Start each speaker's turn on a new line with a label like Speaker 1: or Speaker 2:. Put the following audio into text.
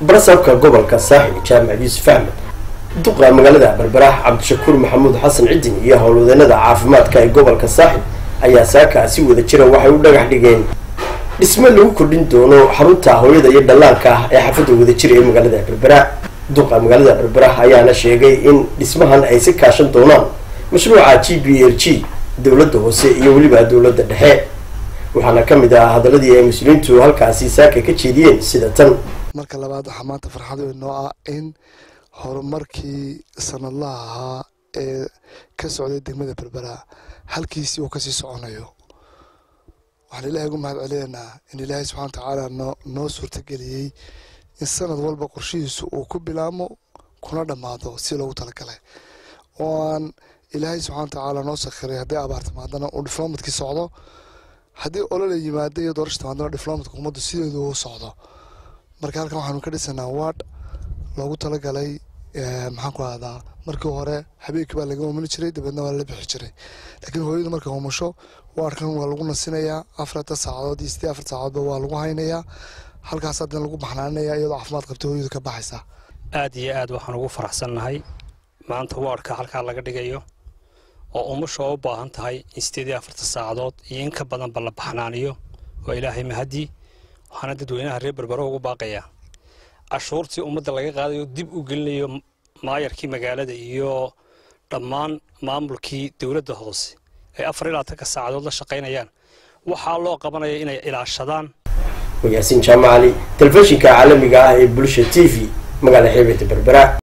Speaker 1: barasabka gobolka saaxil jaamac yuusuf axmed duqa magaalada berberaah cabdishakuur maxamuud xasan cidin iyo howlwadeenada caafimaadka ee gobolka saaxil ayaa saaka si wada jira waxay u dhagax dhigeen dhisme lagu kordhin doono xarunta hooyada iyo dhallaanka ah ee xaafadda wadajira ee magaalada berbera duqa magaalada berbera ayaana sheegay in dhismahan ay si kaashan doonaan mashruuca g b l g dowladda hoose iyo weliba dowladda dhexe waxaana ka mid ah hadaladii ay muslimiintu halkaasi saaka ka jeediyeen sida tan
Speaker 2: marka labaad waxaa maanta farxad weyn noo ah in horumarkii sanadlaha ahaa ee ka socday degmada berbera halkiisii uu kasii soconayo waxaan ilaahay ugu mahad celinaynaa in ilaahay subxana watacaala noo noo suurtageliyey in sanad walba qorshihiisu uu ku bilaamo kuna dhammaado si loogu talagalay oo aan ilaahay subxana watacaala noo sakhiray haddii abaar timaadana uu diflomatkii socdo haddii olola yimaada iyo doorasha timaadana diflomatka ummaddu sideedu uu socdo marka halkan waxaanu ka dhisanaa ward loogu talagalay maxaan ku ahdaa markii hore habeenkii baa laga umani jiray dabeedna waa la bixi jiray laakiin hooyadu markay umusho waarkan waa lagu nasinayaa afarta saacadood iyo sidii afar saacadoodba waa lagu haynayaa halkaas haddana lagu baxnaaninayaa iyadoo caafimaad qabta hooyadu ka baxaysa
Speaker 3: aad iyo aad waxaan ugu faraxsannahay maanta waarka halkaa laga dhigayo oo umusha oo u baahan tahay in sideed iyo afarta saacadood iyo in ka badanba la baxnaaniyo waa ilaahay mahadii waxaana dadweynaha reer berbero ugu baaqayaa cashuurtii ummadda laga qaadayo dib u gelinayo maayarkii magaalada iyo dhammaan maamulkii dowladda hoose ay afar ilaa tanka saacadood la shaqaynayaan waxaa loo qabanaya inay ilaashadaan
Speaker 1: yaasiin jaamacali telefishinka caalamiga ah ee bulsha t v magaala xeebeta berbera